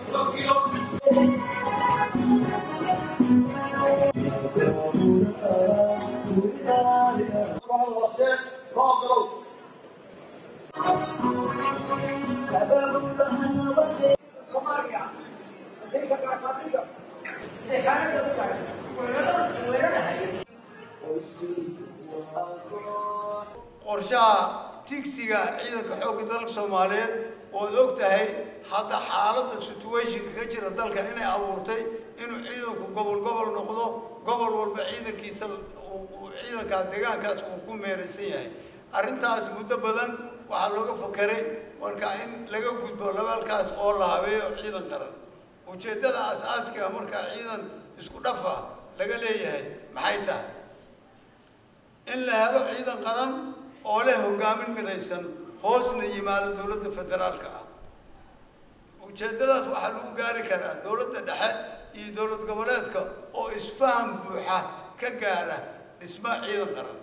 qorshaha tigsiga ciidanka xoogga dalka soomaaliyeed ood og tahay hadda xaaladda situationka ka jira dalka inay abuurtay inuu ciidanku gobol gobol noqdo gobol walba ciidankiisa uu ciidankaas deegaankaas uu ku meeraysan yahay arrintaas muddo badan waxaa looga fakeray marka in laga gudbo labaalkaas oo la habeeyo ciidan qaran ujeeddada aas-aaskiga markaa ciidan isku dhafa laga leeyahay maxay tahay in la helo ciidan qaran oo leh hogaamin midaysan hoosna yimaado dowladda federaalka ah ujeeddadaas waxaa lagu gaari karaa dowladda dhexe iyo dowlad goboleedka oo isfaham buuxa ka gaara dhisma ciidan qaran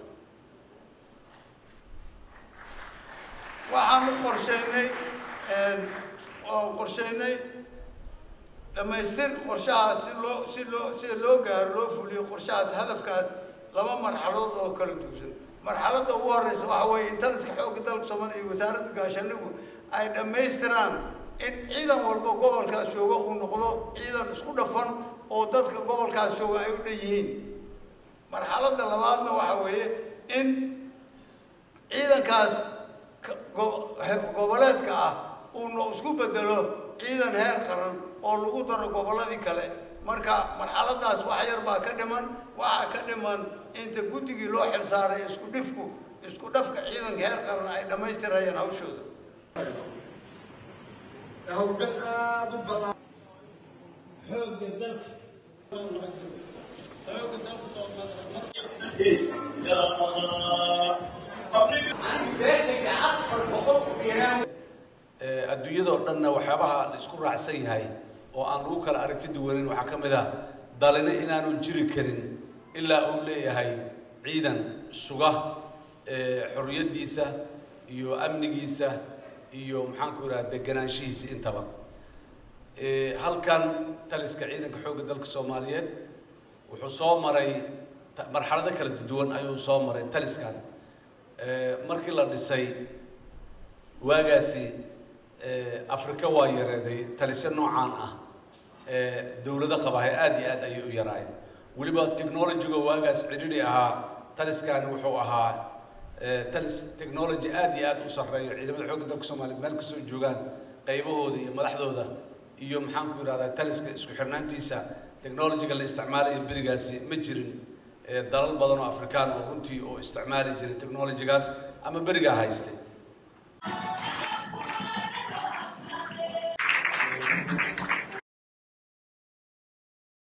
waxaanu qorsheynay oo qorsheynay dhammaystir qorshahaas si loo si loo sida loo gaaro loo fuliyo qorshahaas hadafkaas laba marxaladood oo kala duusan marxaladda ugu horeysa waxa weeye intaliska xoogga dalka soomaaliya iyo wasaaradda gaashaanigu ay dhammaystiraan in ciidan walba gobolkaas jooga uu noqdo ciidan isku dhafan oo dadka gobolkaas jooga ay u dhan yihiin marxaladda labaadna waxa weeye in ciidankaas goboleedka ah uuna isku bedelo ciidan heer qaran oo lagu daro gobolladii kale marka marxaladaas wax yar baa ka dhiman waxaa ka dhiman inta guddigii loo xilsaaray isku dhifku isku dhafka ciidanka heer qaran ay dhammaystirayaan hawshooda howlgal aada u ballaaran xoogga dalka xoogga dalka adduunyada oo dhanna waxyaabaha la isku raacsan yahay oo aan lagu kala aragti duwanin waxaa ka mid ah dalina inaanu jiri karin ilaa uu leeyahay ciidan suga xorriyaddiisa iyo amnigiisa iyo maxaanku idhaha deganaanshihiisa intaba halkan taliska ciidanka xoogga dalka soomaaliyeed wuxuu soo maray marxalado kala duwan ayuu soo maray taliskan markii la dhisay waagaasi afrika waa yareeday talisyo noocaan ah dawlado qabahay aada iyo aad ayay u yaraayeen weliba technologyga waagaas cidhidhi ahaa taliskani wuxuu ahaa talis technology aada iyo aada u sarreeyo ciidamada xoogga dalka soomaliya meel kastoo joogaan qaybahooda iyo madaxdooda iyo maxaan ku idhahdaa taliska isku xirnaantiisa technologyga la isticmaalayo berigaasi ma jirin dalal badan oo afrikaan oo runtii oo isticmaali jiray technologygaas ama berigaa haystay